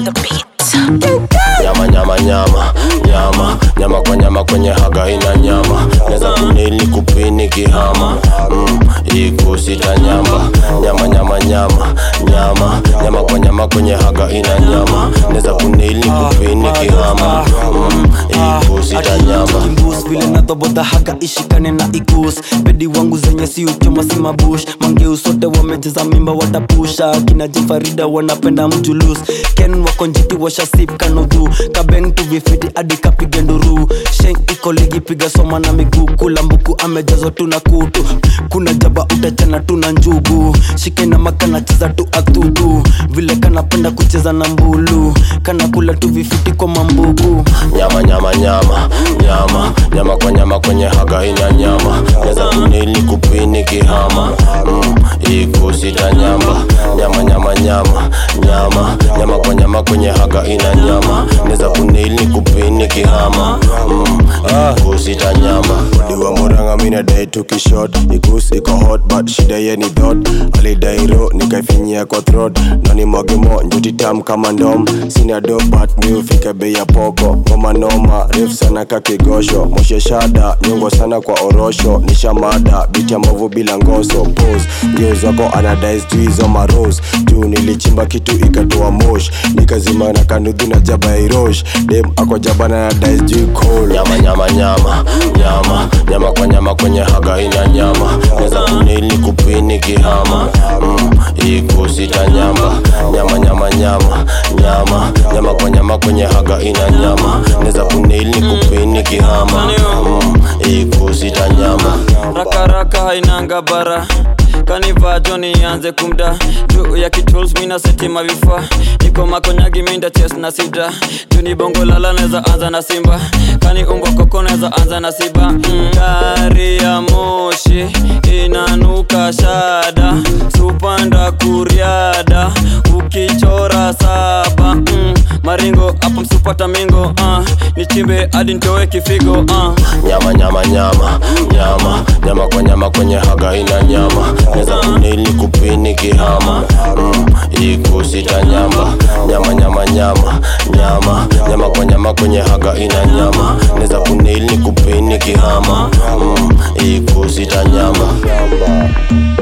on the beat. nyama nyama nyama nyama nyama kwa nyama kwenye haga ina nyama neza kunili kupini kihama mm, ikusita nyamba nyama nyama nyama nyama nyama kwa nyama kwenye haga ina nyama neza kunili kupini kihama mm, ikusita nyamba kimbus vile nadhobodha haga ishikane na ikus bedi wangu zenye si uchoma si mabush mangeu sote wamejeza mimba watapusha kina jifarida wanapenda mjulus ken wakonjiti washasip kanudhu kabeng tuvifiti hadi kapige nduru sheng iko ligi piga soma na miguu kula mbuku amejazwa tuna kutu kuna jaba utachana tuna njugu shike na makana cheza tu athudu vile kanapenda kucheza na mbulu kana kula tu vifiti kwa mambugu nyama nyama nyama nyama nyama kwa nyama kwenye haga ina nyama neza kunili kupini kihama mm, ikusita nyamba nyama nyama nyama nyama nyama kwa nyama kwenye haga ina nyama neza kunili kupini kihama mm, ikusita nyamba diwa muranga mina dai tukishot ikus iko hot but shida ye ni dot alidairo nikaifinyia kwa throat nani mwagemo njuti tam kama ndom sina do but mi ufika bei ya poko ngoma noma ref sana kakigosho moshe shada nyongo sana kwa orosho nishamada biti ya mavu bila ngoso pose geus wako anadai sijui hizo maros juu nilichimba kitu ikatoa mosh nikazima na kanudhu na jaba ya irosh dem ako jabana na dai sijui cold nyama nyama nyama nyama nyama kwa nyama kwenye haga ina nyama neza kunili kupini kihama mm, ikusita nyamba nyama nyama nyama nyama nyama kwa nyama kwenye haga ina nyama neza kunili kupini kihama mm, ikusita nyamba rakaraka hainanga bara kanivaa joni anze kumda juu ya kituls mina setima vifaa niko makonyagi minda ches na sida juu ni bongo lala neza anza na simba kani umbwa koko neza anza na siba mm. gari ya moshi inanuka shada supanda kuriada ukichora saba mm. maringo hapo msupata mingo uh. nichimbe hadi ntoe kifigo uh. nyama nyama nyama nyama nyama kwa nyama kwenye haga ina nyama neza kunili kupini kihama mm, ikusita nyamba nyama nyama nyama nyama nyama kwa nyama kwenye haga ina nyama neza kunili kupini kihama mm, ikusita nyamba